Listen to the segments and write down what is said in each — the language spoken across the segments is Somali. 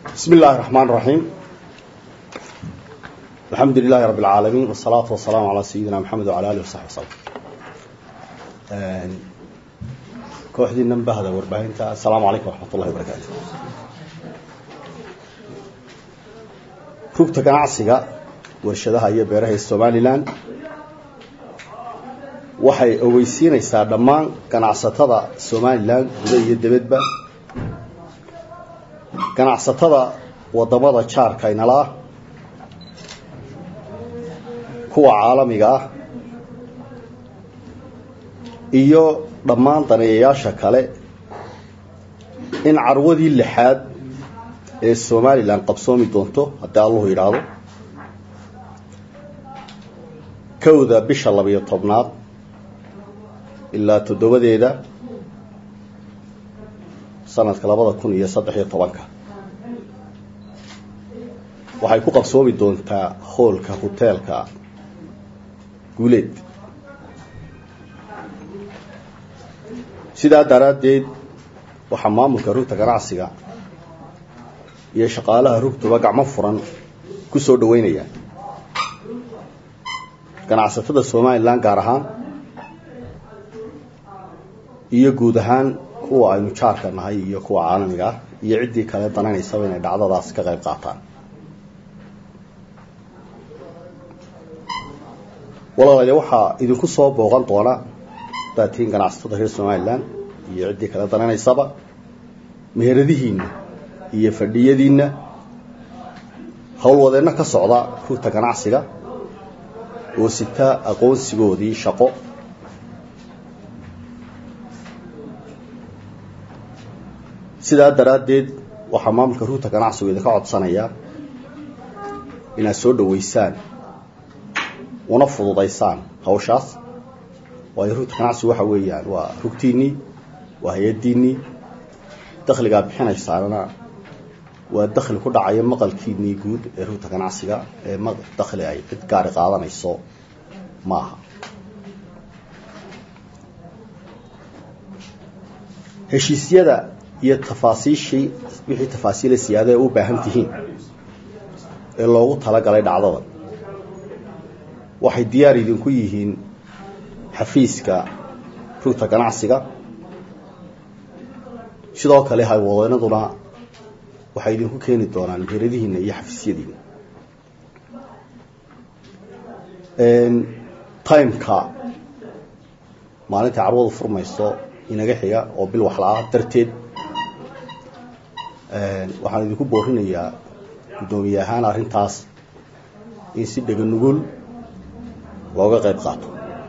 بسم الله الرحمن الرحيم الحمد لله رب العالمين والصلاة والسلام على سيدنا محمد وعلى آله وصحبه وسلم kooxdii nambahda warbaahinta asalaamu calaykum waraxmat ullahi wabarakaatu rugta ganacsiga warshadaha iyo beeraha ee somalilan waxay ogeysiinaysaa dhammaan ganacsatada somalilan guda iyo debedba ganacsatada wadamada jaarka inala ah kuwa caalamiga ah iyo dhammaan daneeyayaasha kale in carwadii lixaad ee somalilan qabsoomi doonto haddii allahu yidhaahdo kowda bisha labiyo tobnaad ilaa toddobadeeda sanadka labada kun iyo saddex iyo tobanka waxay ku qabsoomi doontaa hoolka hoteelka guuleed sidaa daraaddeed waxaa maamulka rugta ganacsiga iyo shaqaalaha rugtuba gacmo furan ku soo dhaweynayaan ganacsatada somalilan gaar ahaan iyo guud ahaan kuwa aynu jaarka nahay iyo kuwa caalamiga ah iyo ciddii kale dananaysaba inay dhacdadaas ka qayb qaataan walaalayaal waxaa idinku soo booqan doona hadaad tihiin ganacsatada reer somalilan iyo ciddii kale dananaysaba meheradihiinna iyo fadhiyadiinna howlwadeenno ka socda rugta ganacsiga oo sita aqoonsigoodii shaqo sidaa daraaddeed waxaa maamulka rugta ganacsigu idinka codsanayaa inaad soo dhaweysaan una fududaysaan hawshaas waayo rugta ganacsigu waxa weeyaan waa rugtiinnii waa hay-addiinnii dakhligaa bixinaysaanna waa dakhli ku dhacaya maqalkiinnii guud ee rugta ganacsiga ee dakhli ay cid gaari qaadanayso ma aha heshiisyada iyo tafaasiishii wixii tafaasiila siyaada ee u baahan tihiin ee loogu talagalay dhacdada waxay diyaar idinku yihiin xafiiska rugta ganacsiga sidoo kale haywadeenaduna waxay idinku keeni doonaan meheradihiina iyo xafiisyadiina timeka maalintai carwadu furmayso inaga xiga oo bil waxla-ah darteed waxaan idinku boorinayaa guddoomiye ahaan arrintaas in si dhega nugul looga qayb qaato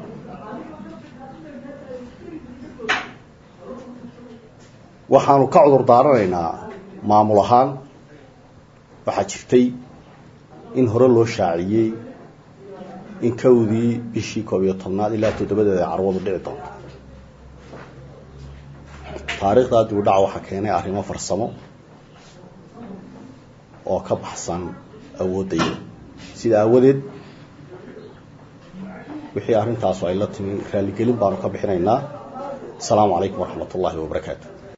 waxaanu ka cudur daaranaynaa maamul ahaan waxaa jirtay in hore loo shaaciyey in kowdii bishii koob iyo tobnaad ilaa toddobadeeda carwadu dhici doonto taariikhdaa dib u dhac waxaa keenay arrimo farsamo oo ka baxsan awooddayda sida aawadeed wixii arrintaasu ay la timi raalligelin baanu ka bixinaynaa asalaamu calaykum waraxmat ullaahi wabarakaatu